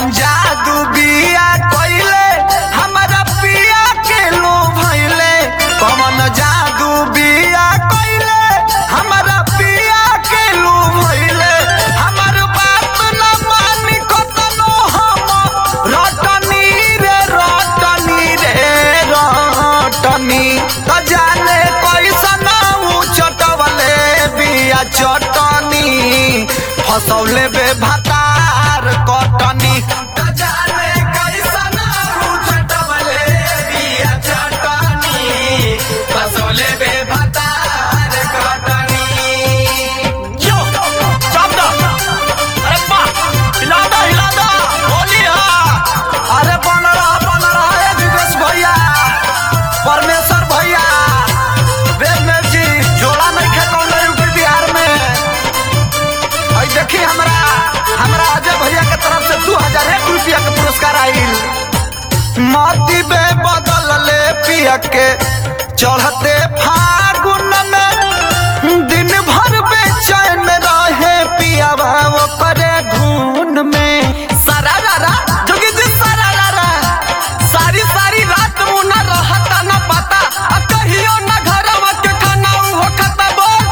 कौन जादू बिया कोइले हमारा पिया के लो भइले कौन जादू बिया कोइले हमारा पिया के लो भइले हमर बात न मानी कतनो हम रटनी रे रटनी रे रटनी त जाने कैसन ऊ चटवले बिया चटनी फसौले बे भातार कटनी त जाने कैसन ऊ चटवले बिया चटनी फसौले बे भातार कटनी यो चाप दा अरे वाह हिला दा हिला दा होली हा अरे बन रहा बन रहा है विवेश भैया परमेश्वर भैया वेदमेव जी जोड़ा नहीं खेत यूपी बिहार में और देखी हमरा हमरा अजय भैया के तरफ से दू हजार एक रुपया के पुरस्कार आईल मोती बे बदल ले पिया के चढ़ते फागुन में दिन भर बेचैन रहे पिया भाव करे धुन में सारा रारा जोगी जी सारा रारा सारी सारी रात मुना रहता न पता आ कहियो न घरवा के खाना हो खाता बोल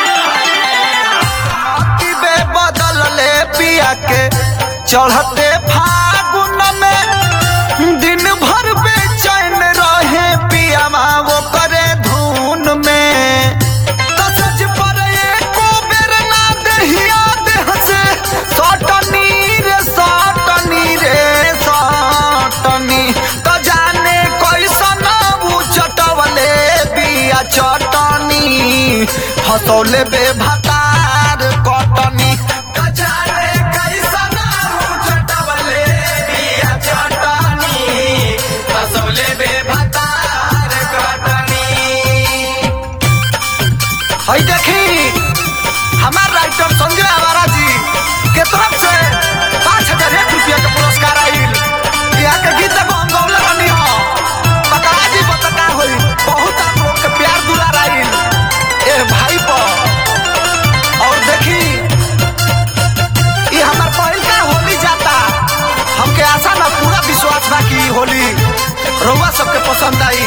मोती बे बदल ले पिया के चढ़ते फागुन में दिन भर बेचैन रहे पिया वो करे धुन में तो सच पर एको बेर ना दहिया देह से सटनी रे सटनी रे सटनी तो जाने कैसन ऊ चटवले बिया चटनी फसौले बे भातार कटनी तो जाने कैसन ऊ चटवले बिया चटनी फसौले बे भातार कटनी हई देखी हमार राइटर संजय आवारा जी के तरफ से पाँच हजार एक रुपया के पुरस्कार आईल यहाँ के गीत को हम गौले बनी हो बकरा जी बतका होई बहुत आप लोग के प्यार दुलार आईल ए भाई पर और देखी ये हमार पहिल का होली जाता हमके आशा ना पूरा विश्वास बा कि ई होली रउआ सबके पसंद आई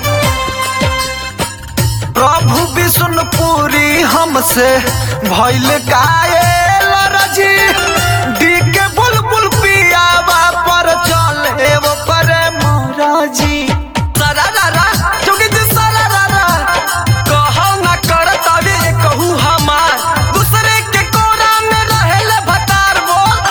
प्रभु विष्णुपुरी हमसे भइल कायल रजी डी के बुलबुल पियावा पर चले वो पर मोराजी सारा रारा जोगी जी सारा रारा कहौ न कर तबे कहू हमार दूसरे के कोरा में रहेले भतार बोल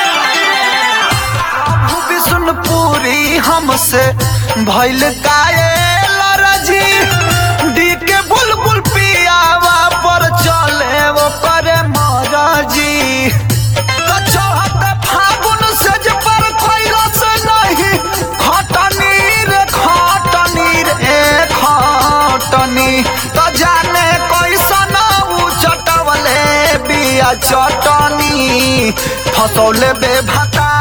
प्रभु विष्णुपुरी हमसे भइल कायल रजी डी के बुलबुल पियावा पर चले वो पर मोराजी तो चढ़त फागुन से जे पर कोई रस नहीं खटनी रे खटनी रे खटनी तो जाने कैसन ऊ चटवले बिया चटनी फसौले बे भाता